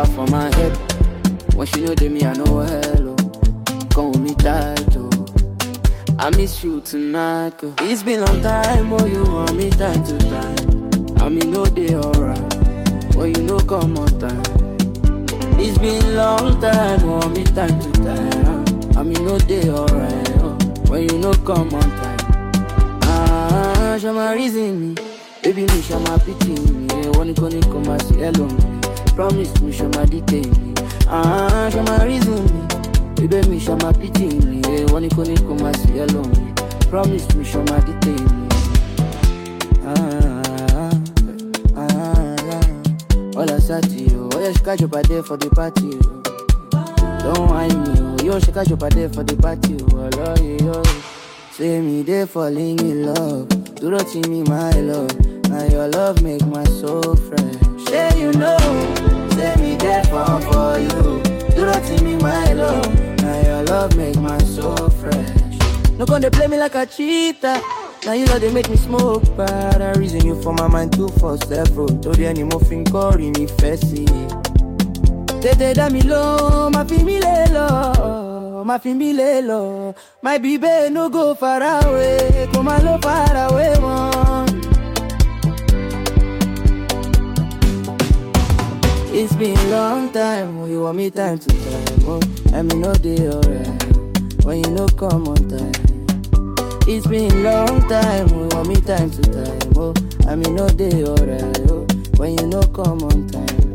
number for my head. When she know they me, I know hello. Come with me tight, oh. I miss you tonight, girl. It's been long time, oh, you want me time to time. I mean, no day alright. When you know come on time. It's been long time, want me time to time. I mean, no day alright. Oh, when you know come on time. Ah, show my reason me. Baby, me show my pity me. Yeah, Wanna go come and say hello me. Promise me show my detail me. Ah, show my reason me. Baby, me show my pity me. Yeah, Wanna go come and say hello me. Promise me show my detail me. Ah, ah, ah, ah. All I said to you, oh yeah, she catch up there for the party. Oh. Don't whine me, oh, yo, she catch up there for the party. Oh, I love you, yo. Say me they falling in love. Do not see me, my love. Now your love make my soul fresh. Say you know, say me there for for you. Do not see me, my love. Now your love make my soul fresh. No gonna play me like a cheater. Now you know they make me smoke, but I reason you for my mind two for several. Told you any more thing calling me fancy. Tètè dá mi lọ, má fi mí lé lọ, má fi mí lé lọ. My baby no go far away, kò má lọ far away mọ́. It's been long time, oh, you want me time to time, oh. I mean no day alright, when you no come on time. It's been long time, oh, you want me time to time, oh. I mean no day alright, oh. When you no come on time.